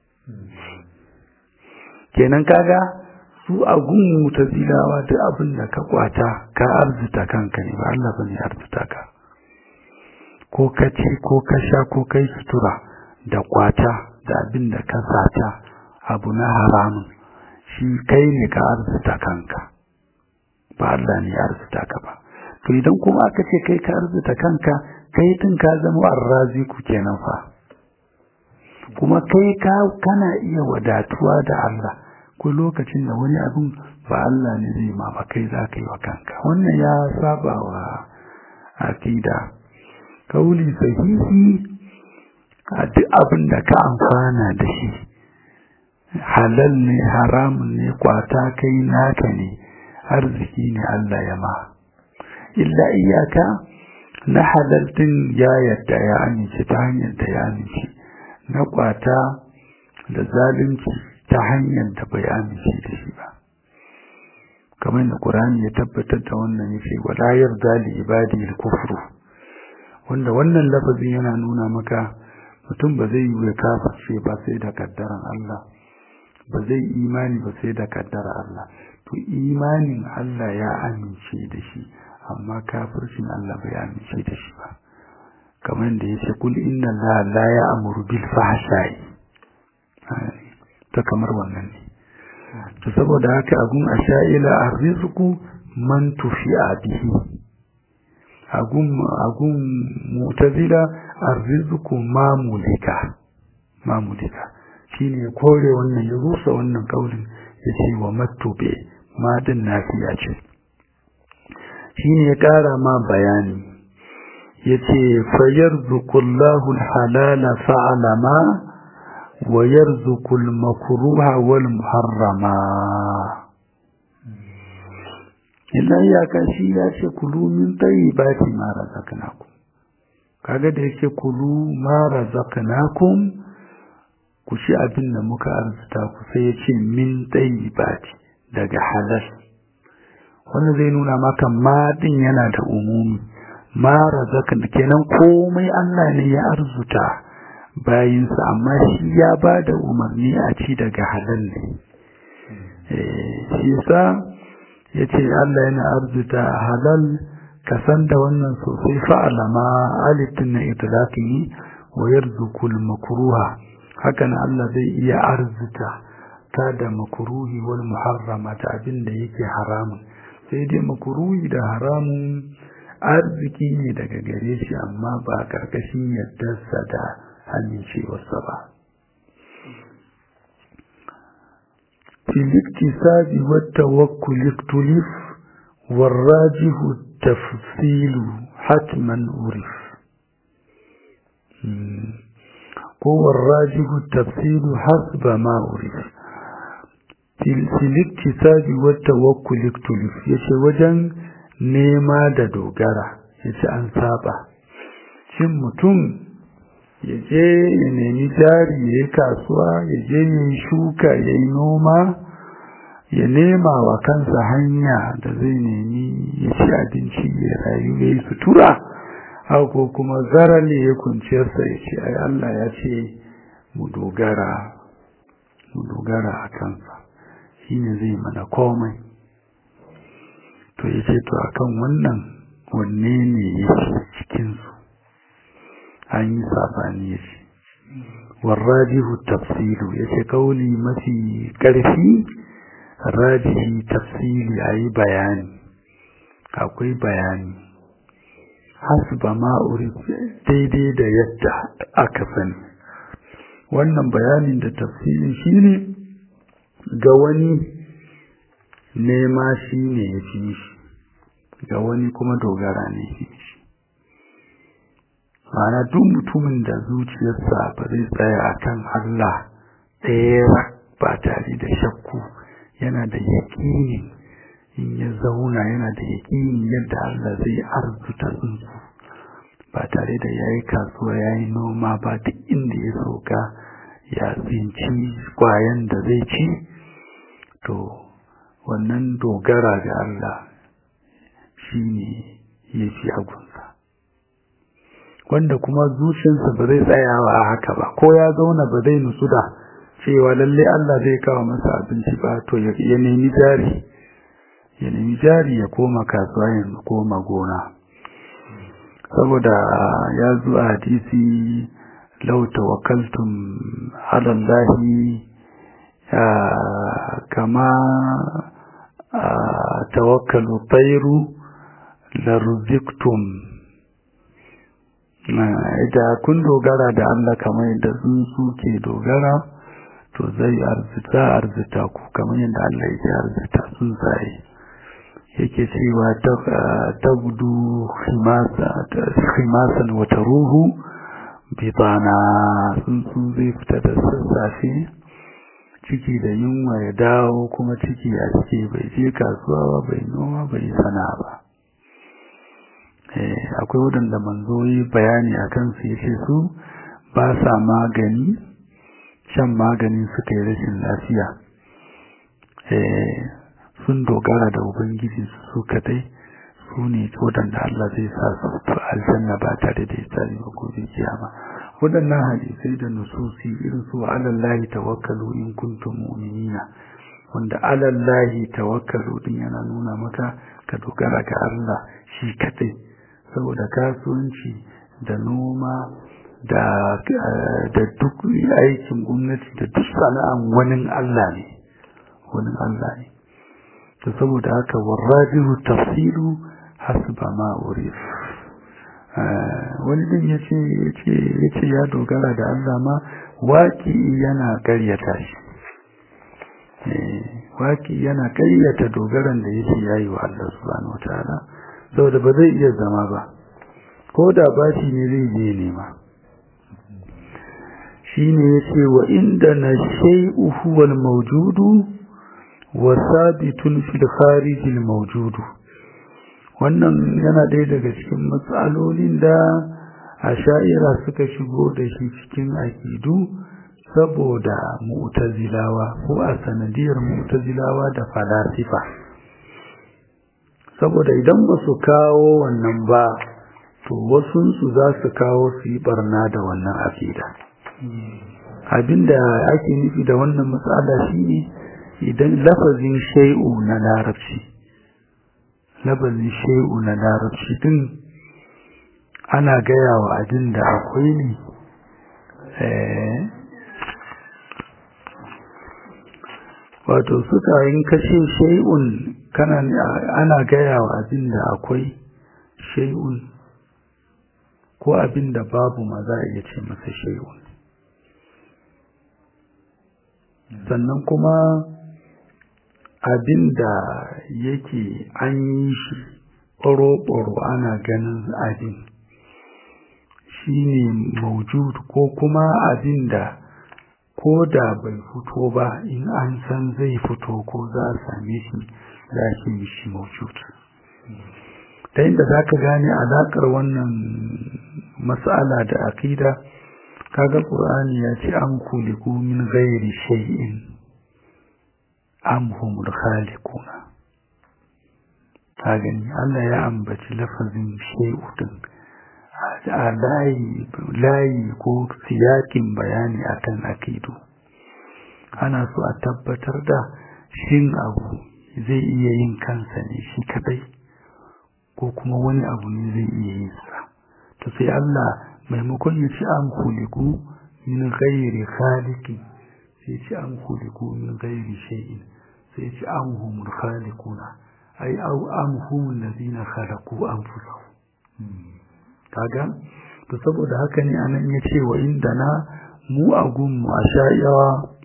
kenan kaga su a gun mutazilawa duk abin da ka kwata ka arzuta kanka ne ba Allah bane arzuta ka ko ka ci ko ka sha ko kai sutura da kwata da abin da ka sata abu na haramun shi kai ne ka arzuta kanka ba Allah ne arzuta ka ba to idan kuma aka ce kai ka arzuta kanka kai tun ka zama arrazi ku kenan fa kuma kai ka kana iya wadatuwa da Allah ko lokacin da wani abin ba Allah ne zai ma ba kai za ka yi wa kanka wannan ya saba wa aqida kauli sahihi a duk abin da ka amfana da shi halal ne haramun ne kwata kai naka ne arziki ne Allah ya ma illa iyaka na halal din ya yadda ya amince ta hanyar da ya amince na kwata da zalunci ta hanyar da bai amince da shi ba kamar da Qur'ani ya tabbatar da wannan yace wala yarda li ibadi al-kufru wanda wannan lafazin yana nuna maka mutum ba zai yi kafirce ba sai da kaddaran Allah ba zai imani ba sai da kaddara Allah to imanin Allah ya amince da shi amma kafircin Allah bai amince da shi ba kamar da yace kul inna Allah la ya'muru bil fahsha'i ta kamar wannan ne to saboda haka agun asha'ila arrizqu man tufi'a bihi agun agun mu'tazila arrizqu mamulika mamulika shine kore wannan ya rusa wannan kaulin yace wa matube ma din nafiya ce shine ya kara ma bayani yace fayarzuqullahu alhalala fa'alama wa yarzuqul makruha wal muharrama illa ya kashi ya ce kulu min tayyibati ma razaqnakum kaga da yake kulu ma razaqnakum ku ci abin da muka arzuta ku sai ya ce min tayyibati daga halal wannan zai nuna maka ma din yana da umumi ma razaqna kenan komai Allah ne ya arzuta bayinsa amma shi ya ba da umarni a ci daga halal ne shi yasa ya ce Allah yana arzuta halal ka san da wannan sosai fa'alama alitin na itilaki wa yarzukul makruha hakan Allah zai iya arzuta ta da makruhi wal muharrama ta abin da yake haramun sai dai makruhi da haramun arziki ne daga gare shi amma ba karkashin yaddarsa da amincewarsa ba في الاكتساب والتوكل اختلف والراجح التفصيل حتما عرف هو الراجح التفصيل حسب ما عرف في الاكتساب والتوكل اختلف يشي وجن نيما da dogara yace an saba shin mutum ya je ya nemi jari ya yi kasuwa ya je ya yi shuka ya yi noma ya nema wa kansa hanya da zai nemi ya ci abinci ya rayu ya yi sutura ko kuma zarar ya kunciyarsa ya ce ai Allah ya ce mu dogara mu dogara a kansa shi ne zai mana komai to ya ce to akan wannan wanne ne ya cikinsu an yi sabani ya ce warrajihu tafsilu ya ce kauli mafi ƙarfi rajihi tafsili a yi bayani akwai bayani hasba ma'uri daidai da yadda aka sani wannan bayanin da tafsilin shi ne ga wani nema shi ne ya fi shi ga wani kuma dogara ne shi ma'ana duk mutumin da zuciyarsa ba zai tsaya a kan Allah ɗaya ba tare da shakku yana da yaƙini in ya zauna yana da yaƙini yadda Allah zai arzuta tsuntsu ba tare da ya yi kasuwa ya yi noma ba duk inda ya sauka ya tsinci kwayan da zai ci to wannan dogara ga Allah shi ne ya fi agunsa wanda kuma zuciyarsa ba zai tsayawa a haka ba ko ya zauna ba zai nutsu da cewa lalle Allah zai kawo masa abinci ba to ya nemi jari ya nemi jari ya koma kasuwa ya koma gona saboda ya zo a hadisi law tawakkaltum ala Allah kama tawakkalu tayru larziktum da kun dogara da Allah kamar yadda tsuntsu ke dogara to zai arzita arzita ku kamar yadda Allah yake arzita tsuntsaye yake cewa tabdu khimasan wata ruhu bitana tsuntsu zai fita da sassafe ciki da yunwa ya dawo kuma ciki a ciki bai je kasuwa ba bai noma bai sana ba akwai waɗanda manzo yi bayani a kansu ya ce su ba sa magani shan magani suka yi rashin lafiya sun dogara da ubangiji su kadai su ne waɗanda Allah zai sa su aljanna ba tare da tsari ba gobe kiyama waɗannan hadisai da nususi irin su alallahi tawakkalu in kuntum mu'minina wanda alallahi tawakkalu din yana nuna maka ka dogara ga Allah shi kadai saboda kasuwanci da noma da da duk aikin gwamnati da duk sana'an wani Allah ne wani Allah ne to saboda haka warrajihu tafsilu hasba ma urif wani din yace yace yace ya dogara da Allah ma waki yana karyata shi waki yana karyata dogaran da yake yayi wa Allah subhanahu wataala saboda ba zai iya zama ba ko da bashi ne zai je nema shine yace wa inda na shay'u huwa al-mawjudu wa sabitun fil kharij al-mawjud wannan yana ɗaya daga cikin matsalolin da asha'ira suka shigo da shi cikin aqidu saboda mu'tazilawa ko a sanadiyar mu'tazilawa da falasifa saboda idan ba su kawo wannan ba to wasunsu za su kawo su yi barna da wannan aqida abinda ake nufi da wannan matsala shine idan lafazin shay'u na larabci lafazin shay'u na larabci din ana gaya wa abin da akwai ne wato suka yin kashe shay'un kana ana gaya wa abin da akwai shay'un ko abin da babu ma za a iya ce masa shay'un sannan kuma abin da yake an yi shi ɓaro-ɓaro ana ganin abin shi ne maujud ko kuma abin da ko da bai fito ba in an san zai fito ko za a same shi za a ce shi maujud ta inda za ka gane alaƙar wannan matsala da aƙida kaga ƙur'ani ya ce an kuliku min ghairi shay'in am humul khaliquna ka gani Allah ya ambaci lafazin shay'u din a layi layi ko siyakin bayani akan akidu ana so a tabbatar da shin abu zai iya yin kansa ne shi kadai ko kuma wani abu ne zai iya yin sa to sai Allah maimakon ya ci an kuliku min ghairi khaliqi sai ci an kuliku min ghairi shay'in sai ci an humul khaliquna ai au am humul ladina khalaqu anfusahum kaga to saboda haka ne anan ya ce wa indana mu a gunmu a sha'iyawa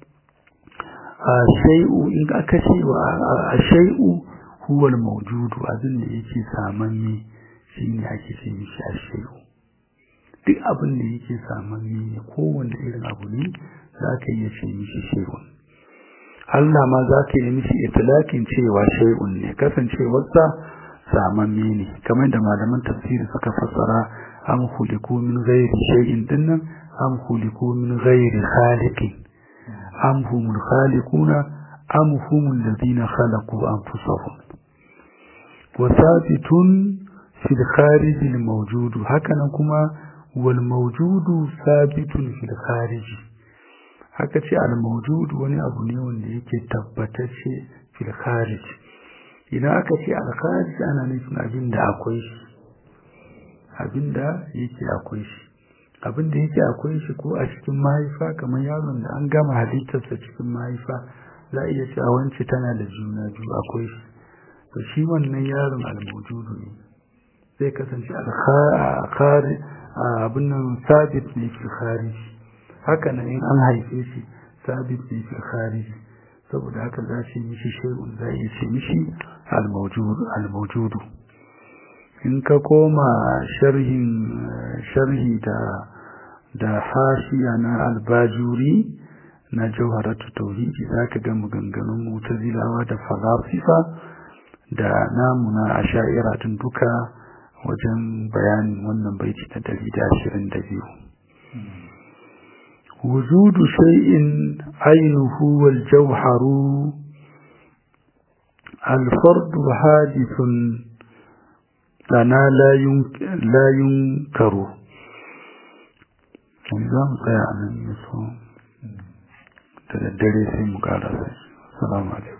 a shay'u in aka ce wa a shay'u huwa al-mawjudu abin da yake samanni shine ake ce mishi a shay'u duk abin da yake samanni ne kowanne irin abu ne za ka iya ce mishi shay'un Allah ma za ka yi mishi itilakin cewa shay'un ne kasancewarsa samamme ne kamar da malaman tafsiri suka fassara am khuliqu min ghairi shay'in dinnan am khuliqu min ghairi khaliqin am humul khaliquna am humul ladina khalaqu anfusahum wa sabitun fil kharij al mawjud hakanan kuma wal mawjudu sabitun fil kharij haka ce al mawjud wani abu ne wanda yake tabbatacce fil kharij idan aka ce al kharij ana nufin abin da akwai shi abin da yake akwai shi abin da yake akwai shi ko a cikin mahaifa kamar yaron da an gama halittarsa cikin mahaifa za a iya cewa wance tana da juna biyu akwai shi to shi wannan yaron almujudu ne zai kasance alkhari abin nan sabit ne fi kharij haka nan in an haife shi sabit ne fil kharij saboda haka za ce mishi shay'un za iya ce mishi al-mawjudu in ka koma sharhin sharhi da da hashiya na albajuri na jawharatu tauhidi zaka ga maganganun mu'tazilawa da falasifa da namu na asha'ira tun duka wajen bayanin wannan baiti na 122 وجود شيء عينه والجوهر الفرد حادث لنا لا لا ينكر نظام tsaya nan yaso da daddare sai mu karasa assalamu alaikum